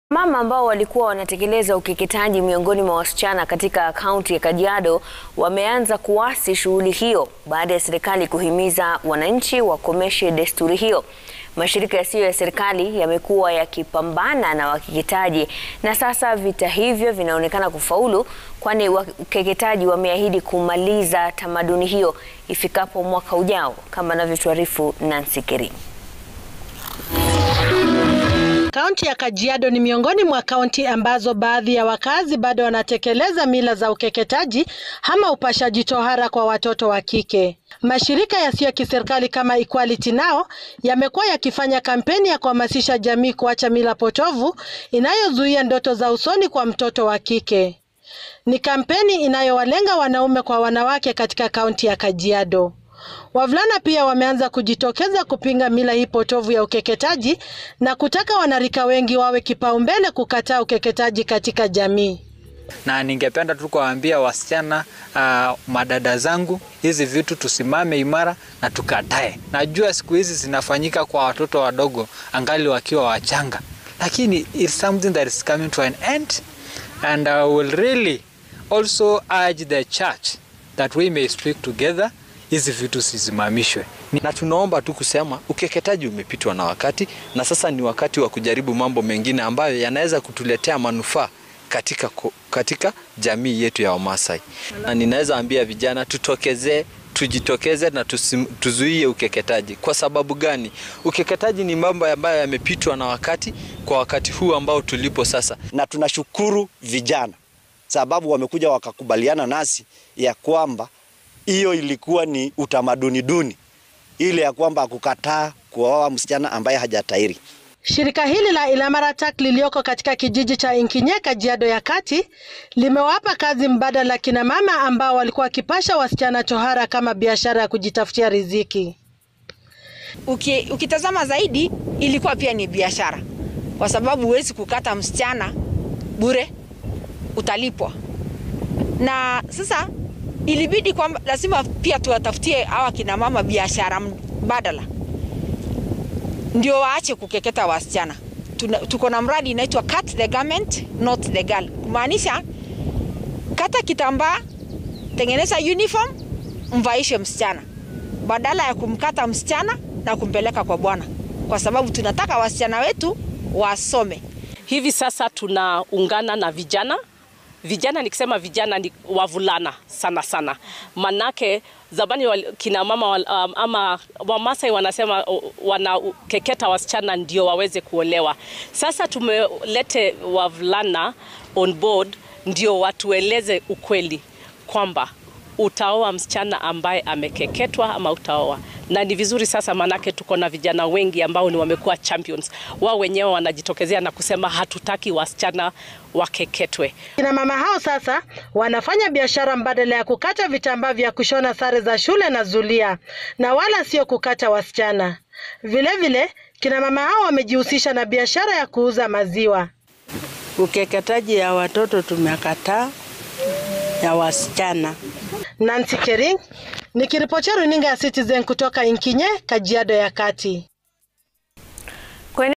Mama ambao walikuwa wanatekeleza ukeketaji miongoni mwa wasichana katika kaunti ya Kajiado wameanza kuasi shughuli hiyo baada ya serikali kuhimiza wananchi wakomeshe desturi hiyo. Mashirika yasiyo ya serikali yamekuwa yakipambana na wakeketaji na sasa vita hivyo vinaonekana kufaulu, kwani wakeketaji wameahidi kumaliza tamaduni hiyo ifikapo mwaka ujao, kama anavyotuarifu Nancy Kering. Kaunti ya Kajiado ni miongoni mwa kaunti ambazo baadhi ya wakazi bado wanatekeleza mila za ukeketaji ama upashaji tohara kwa watoto wa kike. Mashirika yasiyo ya kiserikali kama Equality Now yamekuwa yakifanya kampeni ya kuhamasisha jamii kuacha mila potovu inayozuia ndoto za usoni kwa mtoto wa kike. Ni kampeni inayowalenga wanaume kwa wanawake katika kaunti ya Kajiado. Wavulana pia wameanza kujitokeza kupinga mila hii potovu ya ukeketaji na kutaka wanarika wengi wawe kipaumbele kukataa ukeketaji katika jamii. Na ningependa tu kuwaambia wasichana, uh, madada zangu, hizi vitu tusimame imara na tukatae. Najua siku hizi zinafanyika kwa watoto wadogo angali wakiwa wachanga, lakini it's something that is coming to an end and I will really also urge the church that we may speak together hizi vitu zisimamishwe. Na tunaomba tu kusema ukeketaji umepitwa na wakati, na sasa ni wakati wa kujaribu mambo mengine ambayo yanaweza kutuletea manufaa katika, katika jamii yetu ya Wamasai. Na ninaweza ambia vijana tutokezee, tujitokeze na tusim, tuzuie ukeketaji. Kwa sababu gani? Ukeketaji ni mambo ambayo yamepitwa na wakati kwa wakati huu ambao tulipo sasa, na tunashukuru vijana sababu wamekuja wakakubaliana nasi ya kwamba hiyo ilikuwa ni utamaduni duni ile ya kwamba kukataa kuoa msichana ambaye hajatahiri. Shirika hili la Ilamaratak lilioko katika kijiji cha Inkinye, Kajiado ya Kati, limewapa kazi mbadala kina mama ambao walikuwa wakipasha wasichana tohara kama biashara ya kujitafutia riziki. Uki, ukitazama zaidi ilikuwa pia ni biashara, kwa sababu huwezi kukata msichana bure, utalipwa. Na sasa ilibidi kwamba lazima pia tuwatafutie hawa kina mama biashara mbadala ndio waache kukeketa wasichana. Tuko na mradi inaitwa cut the garment not the girl, kumaanisha kata kitambaa, tengeneza uniform, mvaishe msichana badala ya kumkata msichana na kumpeleka kwa bwana, kwa sababu tunataka wasichana wetu wasome. Hivi sasa tunaungana na vijana vijana nikisema vijana ni wavulana sana sana, manake zamani wal, kina mama wal, um, ama Wamasai wanasema wanakeketa wasichana ndio waweze kuolewa. Sasa tumelete wavulana on board ndio watueleze ukweli kwamba utaoa msichana ambaye amekeketwa ama utaoa na ni vizuri sasa, manake tuko na vijana wengi ambao ni wamekuwa champions. Wao wenyewe wanajitokezea na kusema hatutaki wasichana wakeketwe. Kina mama hao sasa wanafanya biashara mbadala ya kukata vitambaa vya kushona sare za shule na zulia, na wala sio kukata wasichana. Vilevile kina mama hao wamejihusisha na biashara ya kuuza maziwa. Ukeketaji ya watoto tumekataa, ya wasichana. Nancy Kering nikiripotia runinga ya Citizen kutoka Inkinye, Kajiado ya Kati.